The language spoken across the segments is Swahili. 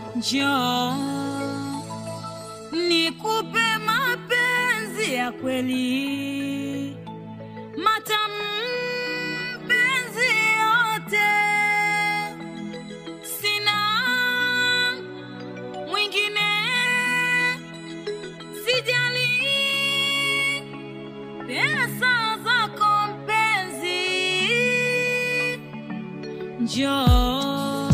Njoo nikupe mapenzi ya kweli, matamu mpenzi yote, sina mwingine, sijali pesa zako mpenzi, njoo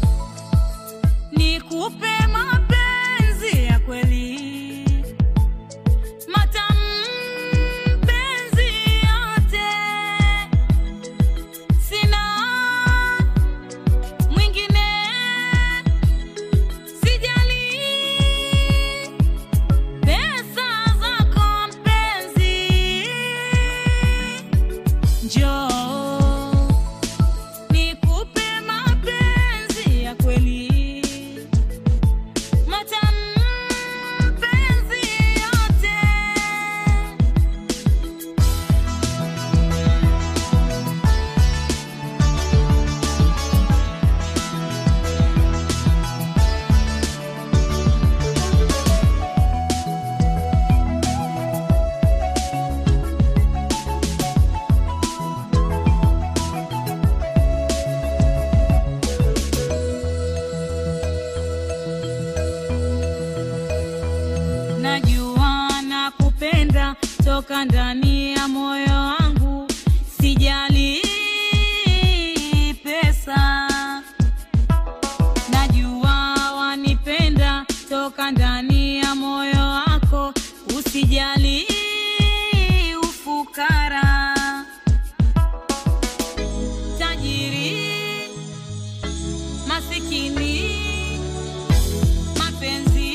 nikupe mapenzi ya kweli, matamu mpenzi yote, sina mwingine, sijali pesa zako mpenzi, njoo nikupe mapenzi ya kweli, matamu mpenzi yote. Najua nakupenda toka ndani ya moyo wangu, sijali pesa. Najua wanipenda toka ndani ya moyo wako, usijali ufukara. Tajiri masikini mapenzi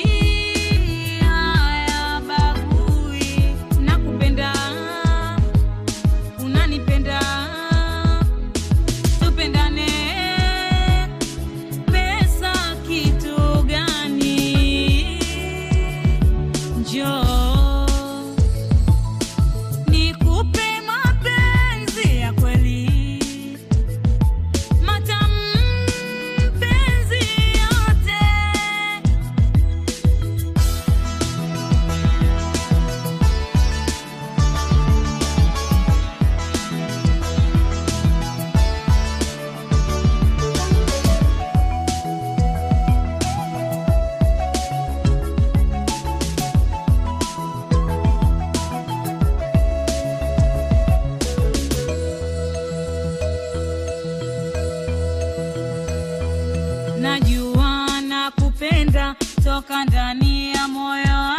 haya bagui, nakupenda, unanipenda, tupendane. Pesa kitu gani? Njoo nikupe mapenzi ya kweli, matamu mpenzi yote. Najua nakupenda toka ndani ya moyo